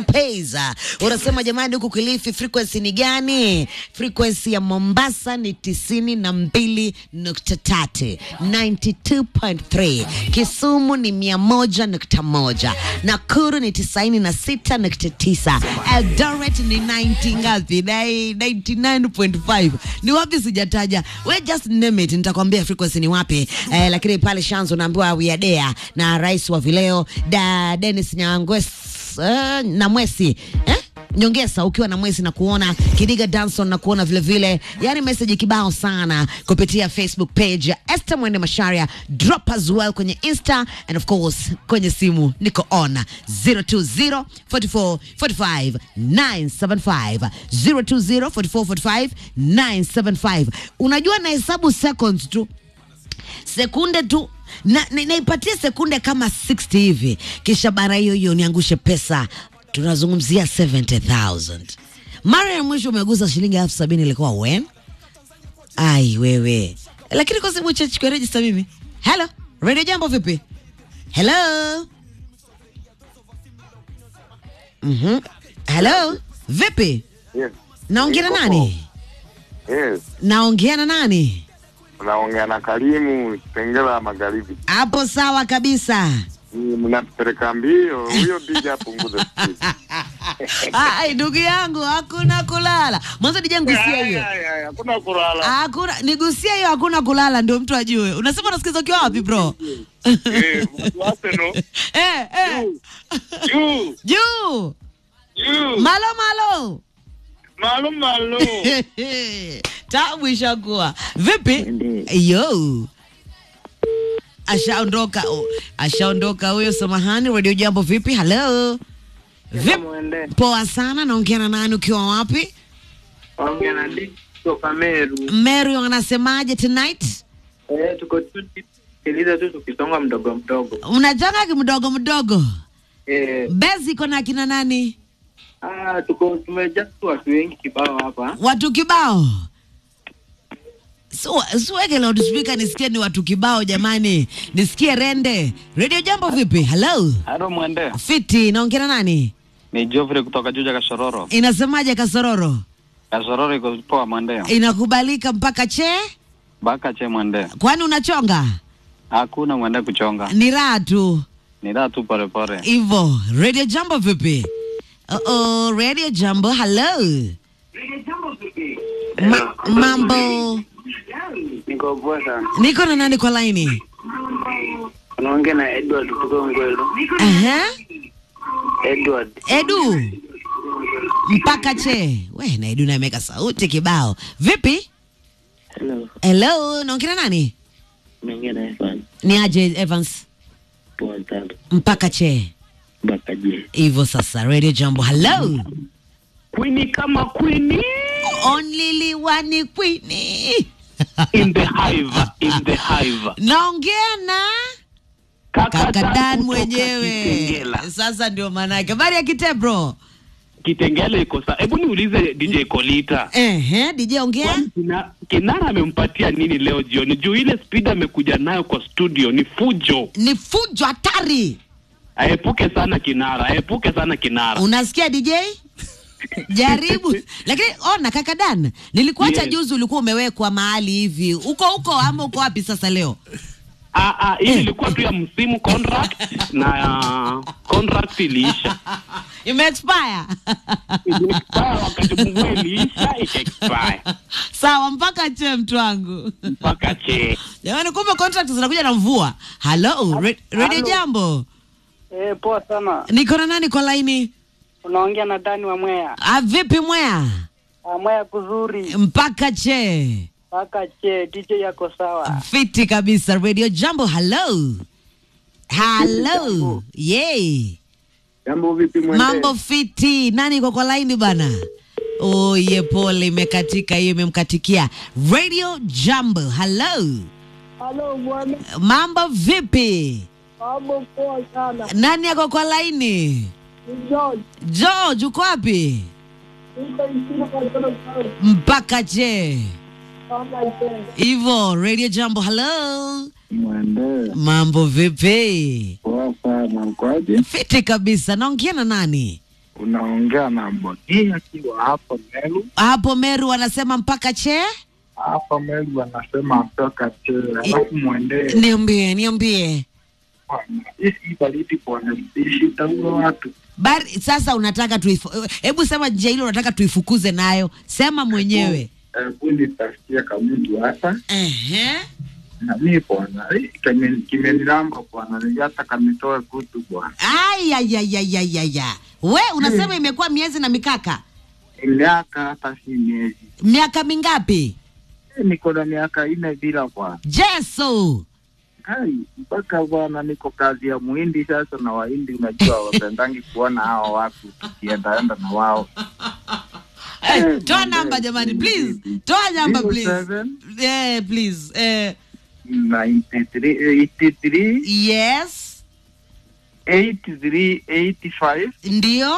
Pesa. Unasema jamani, huku Kilifi frequency ni gani? Frequency ya Mombasa ni tisini na mbili nukta tatu 92.3. Kisumu ni mia moja nukta moja. Nakuru ni tisaini na sita nukta tisa. Eldoret ni 90 ngapi? Nai- 99.5. Ni wapi sijataja? We just name it, nitakwambia frequency ni wapi. Eh, lakini pale Shanzo naambiwa we are there na rais wa vileo da Dennis Nyangwes uh, na Mwesi eh? Nyongesa ukiwa na Mwesi na kuona Kidiga Danson na kuona vile vile, yani message kibao sana kupitia Facebook page ya Esther Mwende Masharia, drop as well kwenye Insta and of course kwenye simu niko on 020 44 45 975 020 44 45 975. Unajua na hesabu seconds tu sekunde tu na, na, naipatie sekunde kama 60 hivi, kisha bara hiyo hiyo niangushe pesa. Tunazungumzia 70000 mara ya mwisho umegusa shilingi elfu sabini ilikuwa when? Ai wewe, lakini kwa sababu cha chukua register mimi. Hello, radio jambo vipi? Hello. Mhm. Hello, vipi? Yes. Naongea na Niko nani? Yes. Naongea na nani? Unaongea na Karimu Kitengela Magharibi. Hapo sawa kabisa. Ni Mnatupeleka mbio, huyo DJ apunguze speed. Ai, ndugu yangu hakuna kulala. Mwanzo DJ ngusia Ay, hiyo. ay, ay, Hakuna kulala. Hakuna nigusia hiyo hakuna kulala ndio mtu ajue. Unasema unasikiza ukiwa wapi bro? Eh, mtu Arsenal. eh, eh. Juu, Juu. juu. Malo malo. Maalum maalum. Tabu ishakuwa. Vipi? Yo. Ashaondoka. Oh, ashaondoka huyo samahani. Radio Jambo vipi? Hello. Vipi? Mwende Poa sana, naongea na nani ukiwa wapi? ongea na Dick kutoka Meru. Mary wanasemaje tonight? Eh, tuko tu sikiliza tu tukisonga mdogo mdogo. Unachanga kimdogo mdogo. Eh, Bezi iko na kina nani? ah, tuko tumejaa tu watu wengi kibao hapa. Watu kibao. So, siweke loudspeaker nisikie ni watu kibao jamani. Nisikie rende. Radio Jambo vipi? Hello. Halo Mwende, Fiti, naongea na nani? ni Geoffrey kutoka Juja Kasororo. Inasemaje Kasororo? Kasororo iko poa Mwende. Inakubalika mpaka che? Baka che Mwende. Kwani unachonga? Hakuna Mwende kuchonga. Ni raha tu. Ni daa tu pole pole. Hivyo. Radio Jambo vipi? Uh oh, Radio Jambo. Hello. Ma mambo. Niko poa sana. Niko na nani kwa laini? Unaongea na Edward kutoka Ngwelo. Aha. Edward. Edu. Mpaka che. We, na Edu nameka sauti kibao. Vipi? Hello. Hello, naongea na nani? Unaongea na Evan. Ni aje Evans? Poa sana. Mpaka che. Baka je. Hivyo sasa, Radio Jambo. Hello. Queenie kama Queenie Only liwani queenie. in the hive, in the hive. Naongea na kaka Dan kutoka mwenyewe. Kitengela. Sasa ndio maana yake. Habari ya kite bro. Kitengela iko sawa. Hebu niulize DJ Kolita. Ehe, DJ ongea. Kwani Kina- Kinara amempatia nini leo jioni? Juu ile speed amekuja nayo kwa studio ni fujo. Ni fujo hatari. Aepuke sana Kinara, aepuke sana Kinara. Unasikia DJ? Jaribu. Lakini ona kaka Dan, nilikuacha Yes. juzi ulikuwa umewekwa mahali hivi. Uko huko ama uko wapi sasa leo? Ah, ah, hii ilikuwa tu ya msimu contract na uh, contract iliisha. Ime expire. Iliexpire wakati mvua iliisha, ika expire Sawa mpaka che mtu wangu. mpaka che. Jamani kumbe contract zinakuja na mvua. Hello, Re- Radio Hello. Jambo. Eh, poa sana. Niko na nani kwa laini? Unaongea na Dani wa Mwea. Ah, vipi mwea? Ah, Mwea kuzuri. Mpaka che. Baka je, DJ yako sawa. Fiti kabisa. Radio Jambo. Hello. Hello. Yay. Jambo vipi mwende? Mambo fiti. Nani iko kwa laini bana? Oh, ye pole imekatika hiyo imemkatikia. Radio Jambo. Hello. Halo bwana. Mambo vipi? Mambo poa sana. Nani ako kwa laini? Ni George. George uko wapi? Niko nchini kwa Tanzania. Mpaka je. Baka je. Hivyo Radio Jambo. Hello. Mwende, Mambo vipi? poa sana. Mkoaje? Fiti kabisa. Naongea na nani? Unaongea na Boni akiwa hapo Meru. hapo Meru wanasema mpaka che. Hapa Meru wanasema toka che, alafu mwendee Niambie, niambie bwana. Hii baridi bwana, ishi taua watu. bari. Sasa unataka tuifu, hebu sema njia ile unataka tuifukuze nayo, sema mwenyewe. Hebu nitafutie kamutu hata Ehe. na mi bwana, hii kime- kimenilamba bwana, hata kanitoe kutu bwana. Ayayayayayaya, we unasema imekuwa miezi na mikaka, Miaka hata si miezi, miaka mingapi? Eh, niko na miaka ine bila bwana. Jesu, Hai, mpaka bwana niko kazi ya muhindi sasa, na wahindi unajua wapendangi kuona hao watu tukiendaenda na wao. Eh, toa namba jamani, please, toa namba please, 07 eh, please, eh, 93 83 yes, 83 85 ndio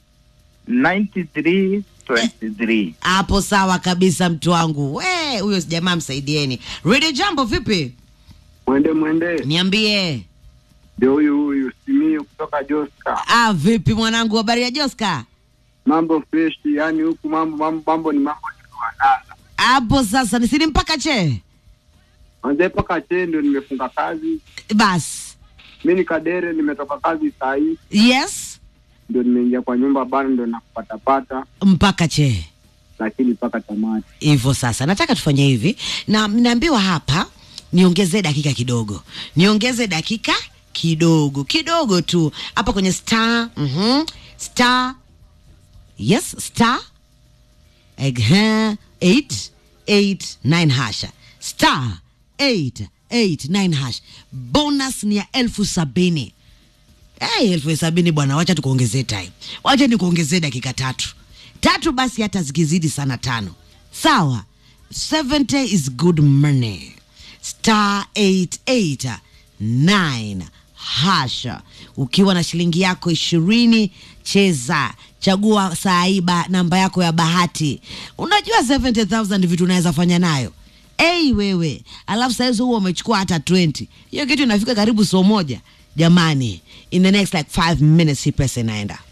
93 23. hapo. Sawa kabisa, mtu wangu. We huyo jamaa msaidieni. Radio Jambo, vipi? Mwende mwende, Niambie. ndio huyu huyu Simiyu kutoka Joska. Ah, vipi mwanangu, habari ya Joska? Mambo fresh, yani huku mambo mambo, mambo ni mambo ni kuandana. Hapo sasa nisini mpaka che Manze paka che ndio nimefunga kazi. bas. Mi ni Kadere, nimetoka kazi saa hii Yes, ndio nimeingia kwa nyumba bado ndio nakupatapata, mpaka che lakini mpaka tamati. hivyo. Sasa nataka tufanye hivi, na naambiwa hapa niongeze dakika kidogo, niongeze dakika kidogo kidogo tu hapa kwenye star mhm, star yes star Ehe, 889 hasha star 889 hash bonus ni ya elfu sabini hey, elfu sabini bwana wacha tukuongezee time wacha nikuongezee dakika tatu tatu basi hata zikizidi sana tano sawa 70 is good money star 889 hasha ukiwa na shilingi yako ishirini cheza chagua saiba namba yako ya bahati unajua 70000 vitu unaweza fanya nayo ei wewe alafu sahizi huo umechukua hata 20 hiyo kitu inafika karibu so moja jamani in the next like 5 minutes hii pesa inaenda